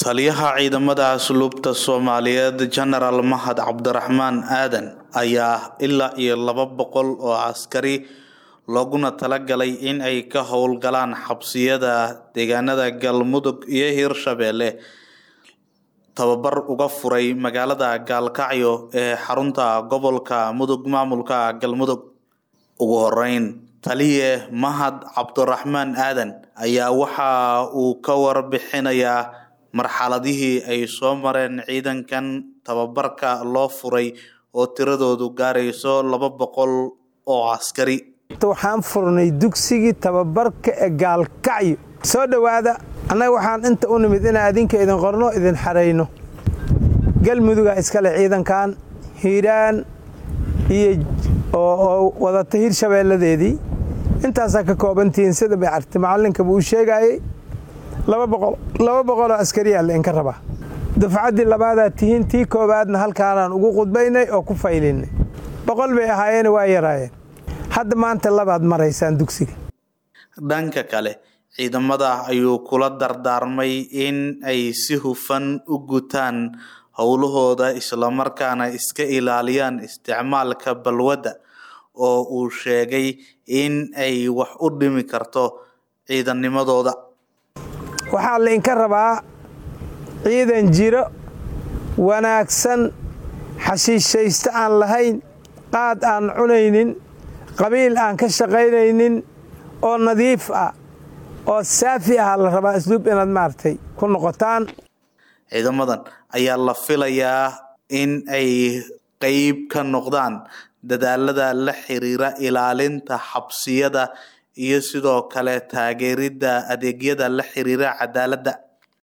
taliyaha ciidamada asluubta soomaaliyeed jenaraal mahad cabdiraxmaan aadan ayaa ilaa iyo laba boqol oo askari looguna talagalay in ay ka howlgalaan xabsiyada deegaanada galmudug iyo hirshabeelle tababar uga furay magaalada gaalkacyo ee xarunta gobolka mudug maamulka galmudug ugu horeyn taliye mahad cabdiraxmaan aadan ayaa waxa uu ka warbixinayaa marxaladihii ay soo mareen ciidankan tababarka loo furay oo tiradoodu gaarayso laba boqol oo askari waxaan furnay dugsigii tababarka ee gaalkacyo soo dhowaada annaga waxaan inta u nimid inaan adinka idin qorno idin xarayno galmuduga iskale ciidankan hiiraan iyo oo wadata hirshabeelladeedii intaasaa ka koobantihiin sida bay carti macallinkaba uu sheegaayey laba boqoloo askariyaa lainka rabaa dufcaddii labaadaa tihiin tii koowaadna halkaanaan ugu qudbaynay oo ku faylinnay boqol bay ahaayeen waa yaraayeen hadda maanta labaad maraysaan dugsiga dhanka kale ciidamada ayuu kula dardaarmay in ay si hufan u gutaan howlahooda islamarkaana iska ilaaliyaan isticmaalka balwadda oo uu sheegay in ay wax u dhimi karto ciidannimadooda waxaa lainka rabaa ciidan jiro wanaagsan xashiishaysto aan lahayn qaad aan cunaynin qabiil aan ka shaqaynaynin oo nadiif ah oo saafi ah la rabaa asluub inaad maaragtay ku noqotaan ciidamadan ayaa la filayaa in ay qeyb ka noqdaan dadaalada la xiriira ilaalinta xabsiyada iyo sidoo kale taageeridda adeegyada la xiriira cadaaladda